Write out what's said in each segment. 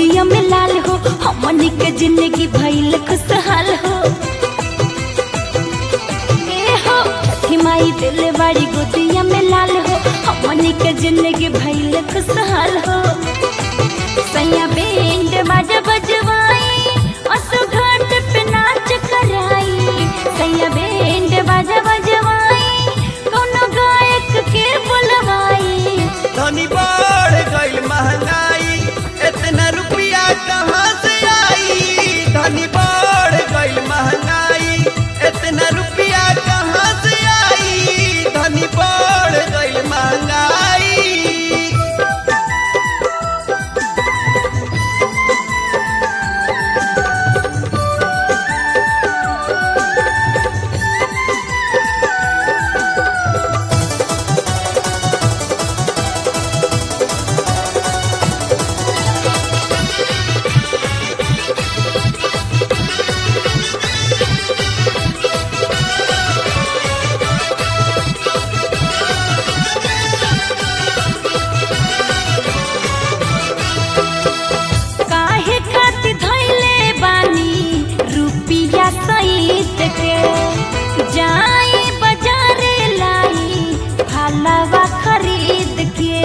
गोदिया में लाल हो हमनी के जिंदगी भइल खुशहाल हो ए हो छठी माई दिल बाड़ी गोदिया में लाल हो हमनी के जिंदगी भइल खुशहाल हो सैया बैंड बाजा बजवाई असु घाट पे नाच कराई सैया बैंड बाजा बजवाई कोनो गायक के बुलवाई धनी बढ़ गई महंगाई इतना रुपया कहाँ से आई धनी बढ़ गई महंगाई इतना रुपया कहाँ से आई धनी बढ़ गई महंगाई काहे खातिर धइले बानी रुपिया सहित के जाई बाजारे लाई फलवा खरीद के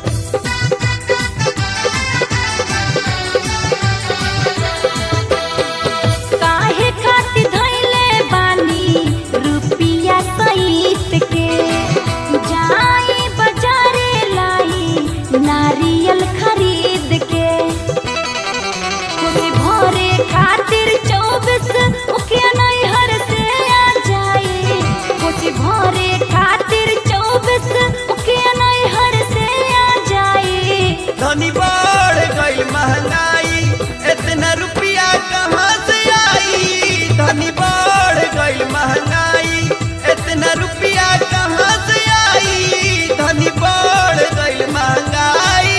काहे खातिर धइले बानी रुपिया सहित के जाई बाजारे लाई नारियल खरीद के खुशी भरे खातिर चौबीस मुखिया नैहर से आ जाए खुशी भरे खातिर चौबीस मुखिया नैहर से आ जाए धनी बढ़ गई महंगाई इतना रुपया कहाँ से आई धनी बढ़ गई महंगाई इतना रुपया कहाँ से आई धनी बढ़ गई महंगाई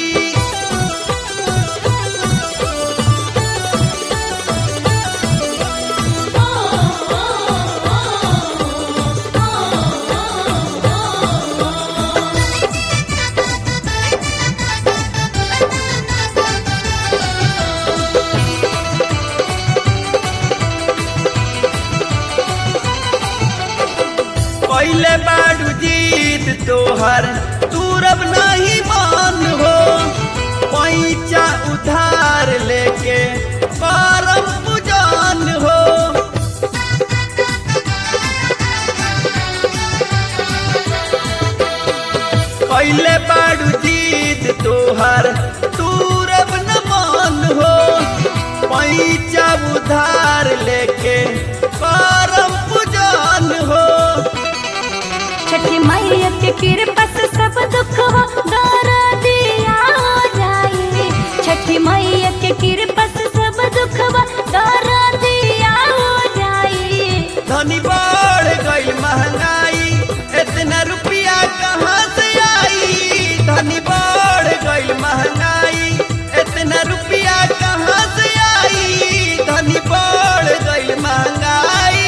पहले बाड़ू जीत तोहर तूरब नहीं मान हो पैचा उधार लेके करम पुजान हो पहले बाड़ू जीत तोहर तूरब न मान हो पैचा उधार लेके करम पुजान हो छठी मैया के कृपा से सब दुख हो दर दिया हो जाए छठी मैया के कृपा से सब दुख हो दर दिया हो जाए धनी बढ़ गई महंगाई इतना रुपया कहाँ से आई धनी बढ़ गई महंगाई इतना रुपया कहाँ से आई धनी बढ़ गई महंगाई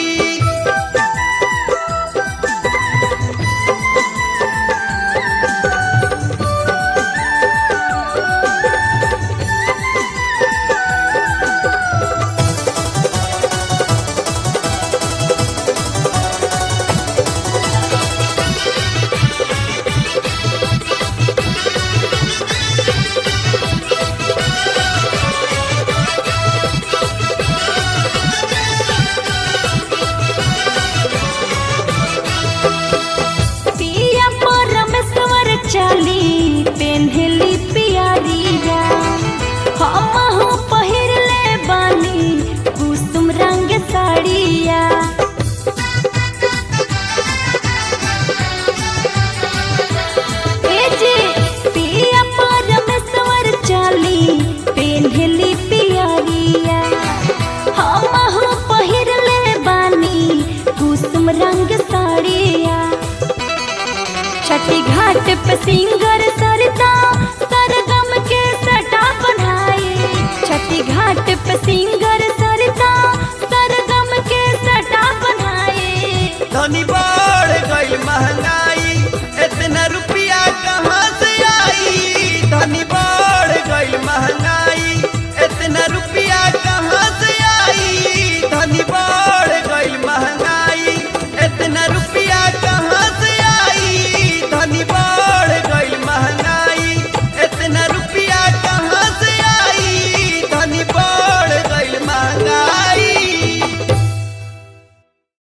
पिया परमेश्वर चली पेन्हली पियरिया हमहु पहिरले बानी कुसुम रंग साड़िया ए जी पिया परमेश्वर चली पेन्हली पियरिया हमहु पहिरले बानी कुसुम रंग साड़िया छठी घाट पे सिंगर सरता